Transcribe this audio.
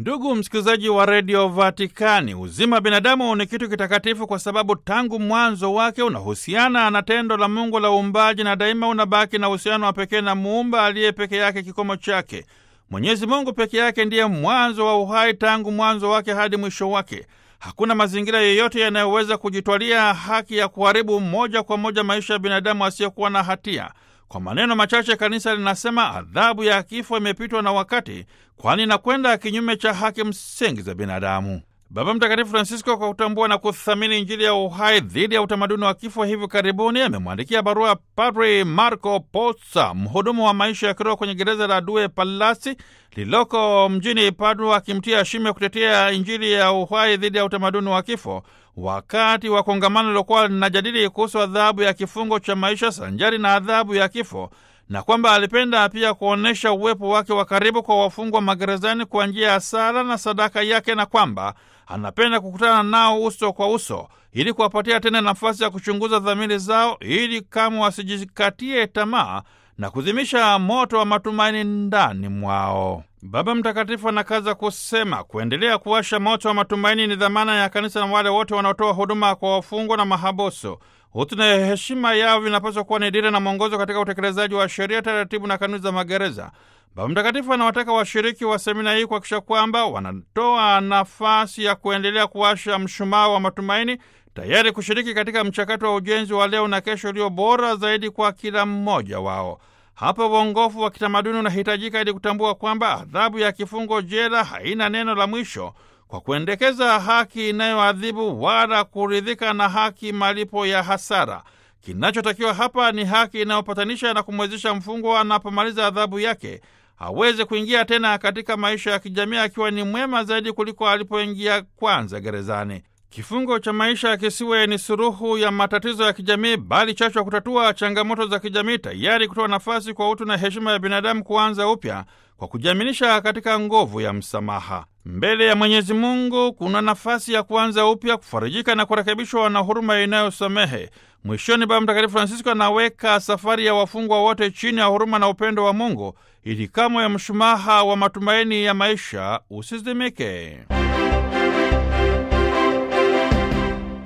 Ndugu msikilizaji wa redio Vatikani, uzima wa binadamu ni kitu kitakatifu kwa sababu tangu mwanzo wake unahusiana na tendo la Mungu la uumbaji na daima unabaki na uhusiano wa pekee na muumba aliye peke yake kikomo chake. Mwenyezi Mungu peke yake ndiye mwanzo wa uhai tangu mwanzo wake hadi mwisho wake. Hakuna mazingira yoyote yanayoweza kujitwalia haki ya kuharibu moja kwa moja maisha ya binadamu asiyokuwa na hatia. Kwa maneno machache, kanisa linasema adhabu ya kifo imepitwa na wakati, kwani inakwenda kinyume cha haki msingi za binadamu. Baba Mtakatifu Francisco, kwa kutambua na kuthamini Injili ya uhai dhidi ya utamaduni wa kifo, hivi karibuni amemwandikia barua Padri Marco Pozza, mhudumu wa maisha ya kiroho kwenye gereza la Due Palasi lililoko mjini Padua, akimtia shime kutetea Injili ya uhai dhidi ya utamaduni wa kifo wakati wa kongamano lilokuwa linajadili kuhusu adhabu ya kifungo cha maisha sanjari na adhabu ya kifo, na kwamba alipenda pia kuonyesha uwepo wake wa karibu kwa wafungwa magerezani kwa njia ya sala na sadaka yake, na kwamba anapenda kukutana nao uso kwa uso ili kuwapatia tena nafasi ya kuchunguza dhamiri zao ili kama wasijikatie tamaa na kuzimisha moto wa matumaini ndani mwao. Baba Mtakatifu anakaza kusema kuendelea kuwasha moto wa matumaini ni dhamana ya kanisa na wale wote wanaotoa huduma kwa wafungwa na mahabusu. Utu na heshima yao vinapaswa kuwa ni dira na mwongozo katika utekelezaji wa sheria, taratibu na kanuni za magereza. Baba Mtakatifu anawataka washiriki wa semina hii kuhakikisha kwamba wanatoa nafasi ya kuendelea kuwasha mshumaa wa matumaini, tayari kushiriki katika mchakato wa ujenzi wa leo na kesho ulio bora zaidi kwa kila mmoja wao. Hapa uongofu wa kitamaduni unahitajika ili kutambua kwamba adhabu ya kifungo jela haina neno la mwisho kwa kuendekeza haki inayoadhibu wala kuridhika na haki malipo ya hasara. Kinachotakiwa hapa ni haki inayopatanisha na kumwezesha mfungwa anapomaliza adhabu yake aweze kuingia tena katika maisha ya kijamii akiwa ni mwema zaidi kuliko alipoingia kwanza gerezani. Kifungo cha maisha kisiwe ni suruhu ya matatizo ya kijamii, bali chachu ya kutatua changamoto za kijamii, tayari kutoa nafasi kwa utu na heshima ya binadamu kuanza upya kwa kujiaminisha katika nguvu ya msamaha. Mbele ya Mwenyezi Mungu kuna nafasi ya kuanza upya, kufarijika na kurekebishwa na huruma inayosamehe. Mwishoni, Baba Mtakatifu Francisco anaweka safari ya wafungwa wote chini ya huruma na upendo wa Mungu ili kamwe ya mshumaha wa matumaini ya maisha usizimike.